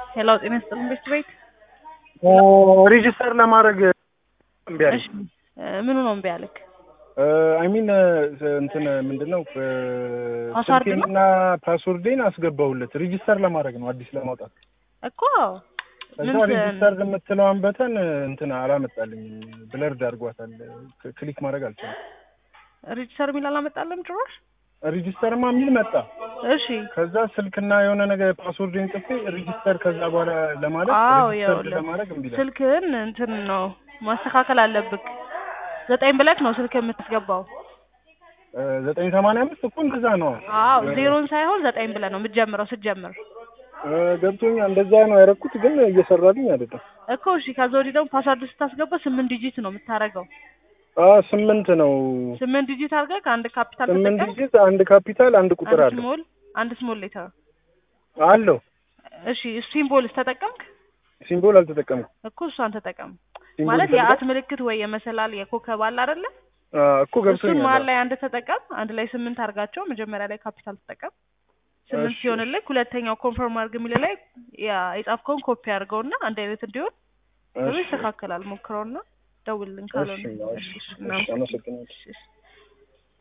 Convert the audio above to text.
ሄሎ ጤና ይስጥልን ቤት ቤት ሬጂስተር ለማድረግ እምቢ አለኝ። እሺ እ ምኑ ነው እምቢ አለክ? አይ ሚን እንትን ምንድን ነው ፓስዋርድ ነው? ስልኬንና ፓስወርዴን አስገባሁለት ሬጂስተር ለማድረግ ነው አዲስ ለማውጣት። እኮ ከዛ ምን ሬጂስተር የምትለዋን በተን እንትን አላመጣልኝም፣ ብለርድ አድርጓታል። ክ- ክሊክ ማድረግ አልቻለም። ሬጅስተር የሚል አላመጣለም ጭራሽ። ሬጂስተርማ የሚል መጣ። እሺ ከዛ ስልክና የሆነ ነገር ፓስወርድን ጽፌ ሬጂስተር ከዛ በኋላ ለማለት አዎ ሬጂስተር ይኸውልህ ለማድረግ እምቢ ይላል። ስልክህን እንትን ነው ማስተካከል አለብክ። ዘጠኝ ብለክ ነው ስልክ የምትገባው። እ ዘጠኝ ሰማንያ አምስት እኮ እንደዛ ነው። አዎ ዜሮን ሳይሆን ዘጠኝ ብለህ ነው የምትጀምረው ስትጀምር እ ገብቶኛል። እንደዛ ነው ያደረኩት፣ ግን እየሰራልኝ አይደለም። እኮ እሺ። ከዛ ወዲህ ደግሞ ፓስዋርድ ስታስገባ ስምንት ዲጂት ነው የምታደርገው። አ ስምንት ነው። ስምንት ዲጂት አድርገህ ከአንድ ካፒታል ስምንት ተጠቀም፣ ዲጂት አንድ ካፒታል አንድ ቁጥር አንድ አለው ስሞል አንድ ስሞል ሌተር። አለው። እሺ ሲምቦልስ ተጠቀምክ? ሲምቦል አልተጠቀምኩም። እኮ እሷን ተጠቀም። ሲምቦል ማለት ይፈልጋል? የአት ምልክት ወይ የመሰላል የኮከብ አለ አይደለ? አ እኮ እሱን ገብቶኛል። መሀል ላይ አንድ ተጠቀም። አንድ ላይ ስምንት አድርጋቸው። መጀመሪያ ላይ ካፒታል ተጠቀም። ስምንት እሺ። ሲሆንልህ ሁለተኛው ኮንፈርም አድርግ የሚል ላይ ያ የጻፍከውን ኮፒ አድርገውና አንድ አይነት እንዲሆን እሺ፣ ይስተካከላል። ሞክረውና ደውልልን ካልሆነ። እሺ፣ እሺ፣ እሺ፣ እሺ፣ እናመሰግናለን። አመሰግናለሁ። እሺ፣ እሺ።